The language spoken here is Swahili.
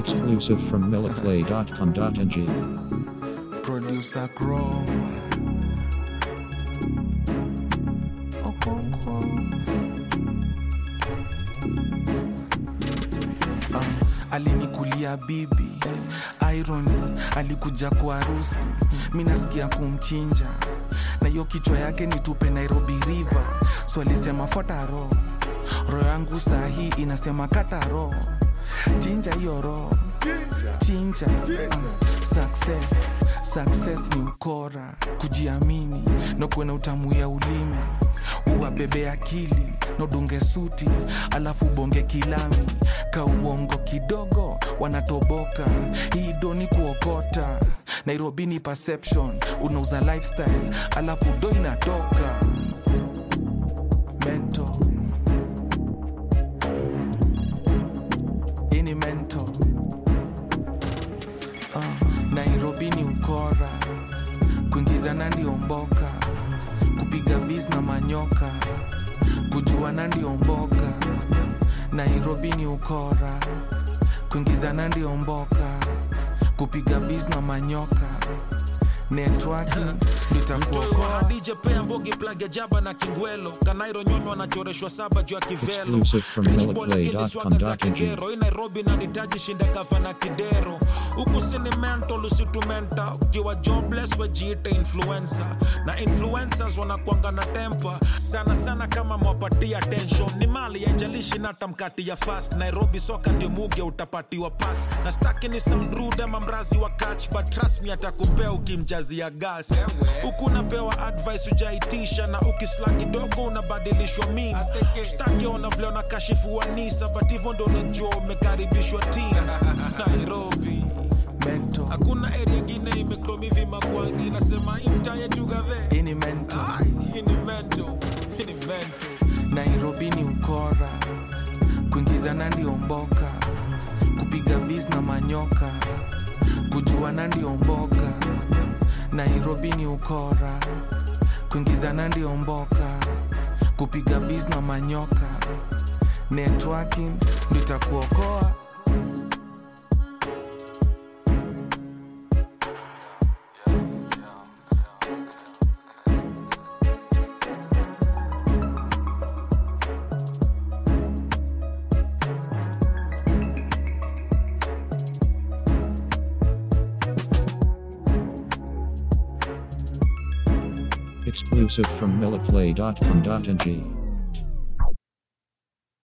Exclusive from milliplay.com.ng. Producer Grow. Okonkwo. Um, alinikulia bibi irony alikuja kwa harusi mi nasikia kumchinja na hiyo kichwa yake nitupe nairobi river so alisema fuata ro roho yangu saa hii inasema kata ro chinja hiyo ro chinja uh, success success ni ukora kujiamini na kuwe na utamu ya ulimi uwabebe akili na udunge suti alafu bonge kilami ka uongo kidogo wanatoboka hii doni kuokota nairobi ni perception unauza lifestyle alafu do inatoka mento ini mento uh, nairobi ni ukora kuingizana ndio mboka kupiga bis na manyoka kujuana ndio mboka nairobi ni ukora kuingizana ndio mboka kupiga bis na manyoka networking nitakuokoa DJ Pea Mbogi plug ya jaba na kingwelo kanairo nyonyo anachoreshwa saba juu ya kivelo Exclusive from Rich boy lakini swaga za milliplay.com.ng. kigero hii Nairobi na nitaji shinda kafa na kidero huku sini mental usitumenta ukiwa jobless wejiite influencer na influencers wanakwanga na tempa sana sana kama mwapatia attention ni mali yaijalishi nata mkati ya fast Nairobi soka ndio muge utapatiwa pass na staki ni sound rude ama mrazi wa catch but trust me atakupea ukimjazia gas huku unapewa advice ujaitisha na ukisla kidogo unabadilishwa min staki ona vile unakashifu wanisa but hivyo ndo unajua umekaribishwa tim nairobi mento hakuna area ingine imekromivi makwangi nasema imta yetu gave ini mento Ai, hii ni mento hii ni mento nairobi ni ukora kuingizana ndio mboka kupiga bis na manyoka kujuana ndio mboka nairobi ni ukora kuingizana ndio mboka kupiga bis na manyoka networking ndio itakuokoa Exclusive from milliplay.com.ng.